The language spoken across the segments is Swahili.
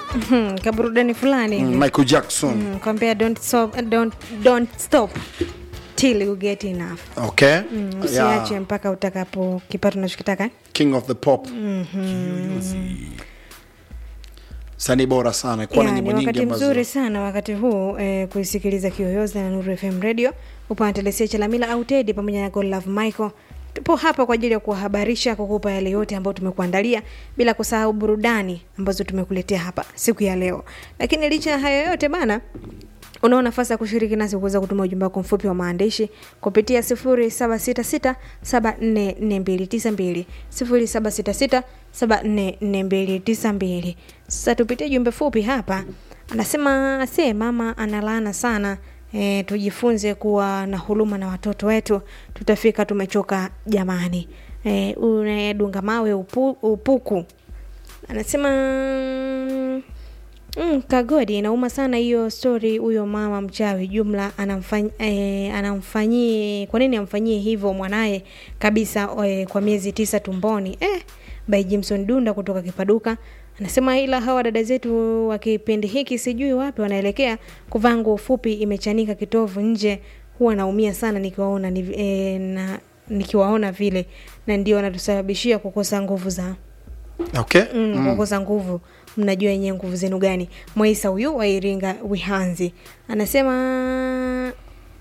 Mhm, kaburudani fulani hivi. mm, michael jackson Mm, kwambia don't stop, don't, don't stop till you get enough okay Mm, yeah. usiache mpaka utakapo kipato unachokitaka king of the pop sanii bora sana kuwa na Ya, nyimbo ni nyingi wakati ambazo mzuri sana wakati huu eh, kuisikiliza kiyoyozi na nuru fm radio upande telesia chalamila au tedi pamoja na godlove michael tupo hapa kwa ajili ya kuwahabarisha kukupa yale yote ambayo tumekuandalia bila kusahau burudani ambazo tumekuletea hapa siku ya leo lakini licha ya hayo yote bana unao nafasi ya kushiriki nasi kuweza kutuma ujumbe wako mfupi wa maandishi kupitia 0766744292 0766744292 sasa tupitie jumbe fupi hapa anasema se mama analaana sana e, tujifunze kuwa na huruma na watoto wetu tutafika tumechoka jamani e, unayedunga mawe upu, upuku anasema Mm, kagodi inauma sana hiyo story huyo mama mchawi jumla anamfany, eh, anamfanyie kwa nini amfanyie hivyo mwanaye kabisa eh, kwa miezi tisa tumboni eh, by jimson dunda kutoka kipaduka anasema ila hawa dada zetu wa kipindi hiki sijui wapi wanaelekea kuvaa nguo fupi imechanika kitovu nje huwa naumia sana nikiwaona ni, eh, na nikiwaona vile na ndio wanatusababishia kukosa nguvu za okay mm, mm. kukosa nguvu mnajua yenyewe nguvu zenu gani mwaisa huyu wa iringa wihanzi anasema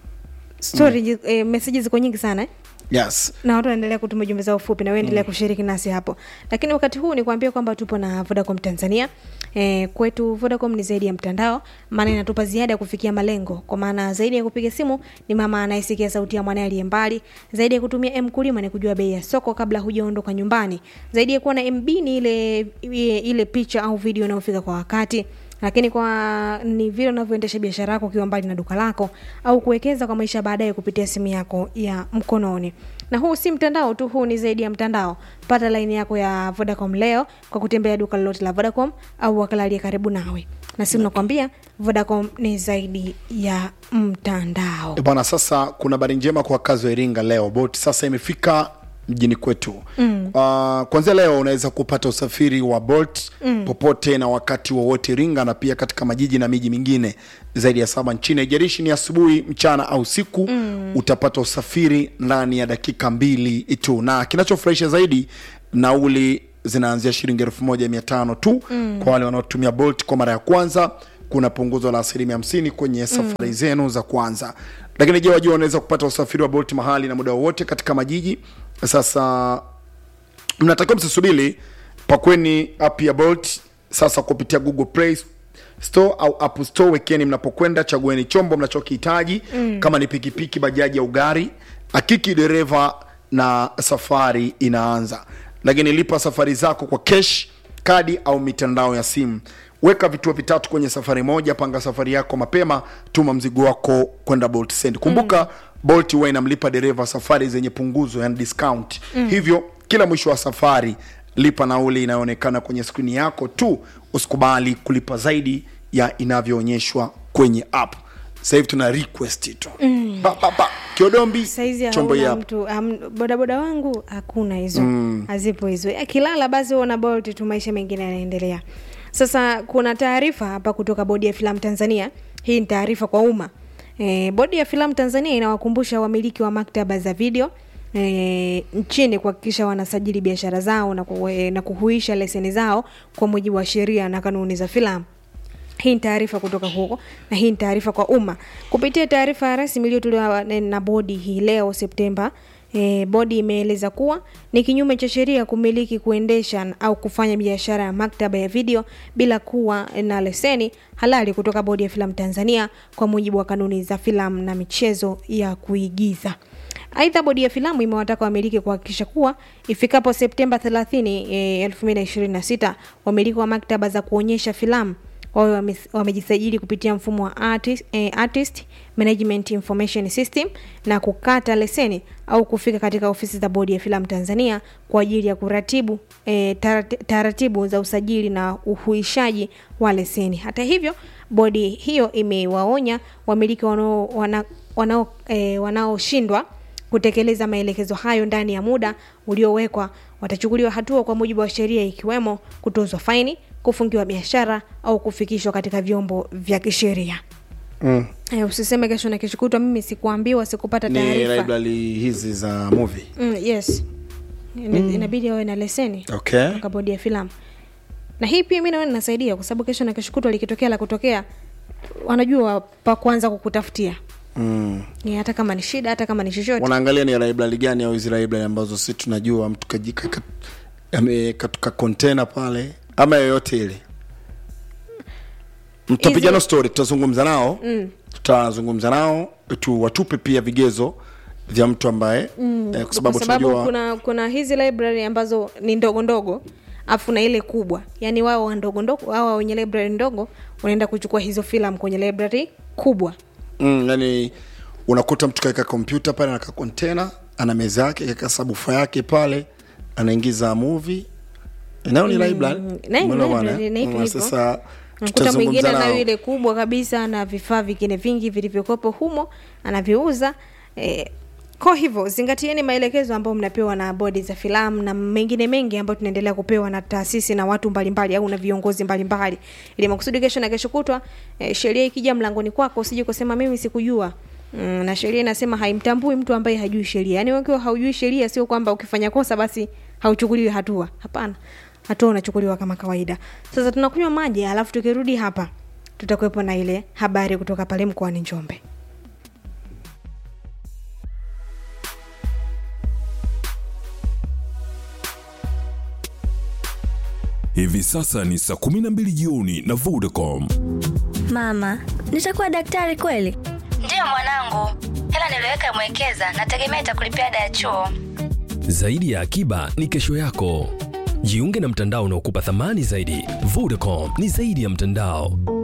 story mm. eh, meseji ziko nyingi sana eh? yes na watu wanaendelea kutuma jumbe zao fupi na waendelea mm. kushiriki nasi hapo lakini wakati huu ni kuambia kwamba tupo na vodacom tanzania e, kwetu vodacom ni zaidi ya mtandao maana inatupa ziada ya kufikia malengo kwa maana zaidi ya kupiga simu ni mama anayesikia sauti ya mwanae aliye mbali zaidi ya kutumia mkulima ni kujua bei ya soko kabla hujaondoka nyumbani zaidi ya kuwa na mb ni ile, ile, ile picha au video inayofika kwa wakati lakini kwa ni vile unavyoendesha biashara yako ukiwa mbali na duka lako au kuwekeza kwa maisha baadaye kupitia simu yako ya mkononi na huu si mtandao tu huu ni zaidi ya mtandao pata laini yako ya vodacom leo kwa kutembea duka lolote la vodacom au wakala aliye karibu nawe na simu nakwambia vodacom ni zaidi ya mtandao Eh, bwana sasa kuna habari njema kwa wakazi wa iringa leo bot sasa imefika mjini kwetu mm. uh, kwanzia leo unaweza kupata usafiri wa bolt mm. popote na wakati wowote iringa na pia katika majiji na miji mingine zaidi ya saba nchini haijalishi ni asubuhi mchana au siku mm. utapata usafiri ndani ya dakika mbili tu na kinachofurahisha zaidi nauli zinaanzia shilingi elfu moja mia tano tu mm. kwa wale wanaotumia bolt kwa mara ya kwanza kuna punguzo la asilimia hamsini kwenye safari mm. zenu za kwanza lakini je wajua unaweza kupata usafiri wa bolt mahali na muda wowote katika majiji sasa mnatakiwa msisubiri pakweni app ya bolt sasa kupitia google play store au app store wekeni mnapokwenda chagueni chombo mnachokihitaji mm. kama ni pikipiki bajaji au gari hakiki dereva na safari inaanza lakini lipa safari zako kwa cash kadi au mitandao ya simu weka vituo vitatu kwenye safari moja panga safari yako mapema tuma mzigo wako kwenda bolt send kumbuka mm. bolt huwa inamlipa dereva safari zenye punguzo yani discount mm. hivyo kila mwisho wa safari lipa nauli inayoonekana kwenye skrini yako tu usikubali kulipa zaidi ya inavyoonyeshwa kwenye app sasa hivi tuna request tu mm. pa, pa, pa. kiodombi saizi chombo hii hauna hapa. mtu um, bodaboda wangu hakuna hizo mm. hazipo hizo akilala basi huona bolt tu maisha mengine yanaendelea sasa kuna taarifa hapa kutoka bodi ya filamu tanzania hii ni taarifa kwa umma e, bodi ya filamu tanzania inawakumbusha wamiliki wa maktaba za video E, nchini kuhakikisha wanasajili biashara zao na, ku, e, na kuhuisha leseni zao kwa mujibu wa sheria na kanuni za filamu hii ni taarifa kutoka huko na hii ni taarifa kwa umma kupitia taarifa rasmi iliyotolewa na- na bodi hii leo septemba E, bodi imeeleza kuwa ni kinyume cha sheria kumiliki kuendesha au kufanya biashara ya maktaba ya video bila kuwa na leseni halali kutoka bodi ya filamu tanzania kwa mujibu wa kanuni za filamu na michezo ya kuigiza aidha bodi ya filamu imewataka wamiliki kuhakikisha kuwa ifikapo septemba 30 e, 2026 wamiliki wa maktaba za kuonyesha filamu wawe wame- wamejisajili kupitia mfumo wa artist, eh, artist management information system na kukata leseni au kufika katika ofisi za bodi ya filamu tanzania kwa ajili ya kuratibu eh, tarat- taratibu za usajili na uhuishaji wa leseni hata hivyo bodi hiyo imewaonya wamiliki wanao- wana- wanao- eh, wanaoshindwa kutekeleza maelekezo hayo ndani ya muda uliowekwa watachukuliwa hatua kwa mujibu wa sheria ikiwemo kutozwa faini kufungiwa biashara au kufikishwa katika vyombo vya kisheria mm. Eh, usiseme kesho na kesho kutwa mimi sikuambiwa sikupata ni taarifa library hizi za movie mm, yes mm. inabidi awe na leseni okay kutoka bodi ya filamu na hii pia mi naona inasaidia kwa sababu kesho na kesho kutwa likitokea la kutokea wanajua pa kuanza kukutafutia mm. ni hata kama ni shida hata kama ni chochote wanaangalia ni library gani au hizi library ambazo si tunajua mtu kajika kat- amekatuka container pale ama yoyote ile mtapigana Hizi- story tutazungumza nao mm. tutazungumza nao tu watupe pia vigezo vya mtu ambaye mm. eh, kwa sababu kwa sababu tunajua kuna kuna hizi library ambazo ni ndogo ndogo afu na ile kubwa yaani wao wa ndogo ndogo wao wenye library ndogo wanaenda kuchukua hizo filamu kwenye library kubwa mm, yani unakuta mtu kaeka kompyuta pale na kakontena ana meza yake kaeka sabufa yake pale anaingiza movie nayo ni library na hii ni Umeelewa bwana, library, eh? na hivyo Mm, hivyo. sasa nakuta mwingine tutazungumza nayo nao ile kubwa kabisa na vifaa vingine vingi vilivyokopo humo anaviuza eh, kwa hivyo zingatieni maelekezo ambayo mnapewa na bodi za filamu na mengine mengi ambayo tunaendelea kupewa na taasisi na watu mbalimbali au na viongozi mbalimbali ili makusudi kesho na kesho kutwa eh, sheria ikija mlangoni kwako usije kusema mimi sikujua Mm, na sheria inasema haimtambui mtu ambaye hajui sheria yaani ukiwa haujui sheria sio kwamba ukifanya kosa basi hauchukuliwi hatua hapana hatua unachukuliwa kama kawaida sasa tunakunywa maji alafu tukirudi hapa tutakuwepo na ile habari kutoka pale mkoani njombe Hivi sasa ni saa 12 jioni na Vodacom. Mama, nitakuwa daktari kweli? Ndiyo mwanangu, hela niliyoweka mwekeza, nategemea itakulipia ada ya chuo. Zaidi ya akiba ni kesho yako. Jiunge na mtandao unaokupa thamani zaidi. Vodacom ni zaidi ya mtandao.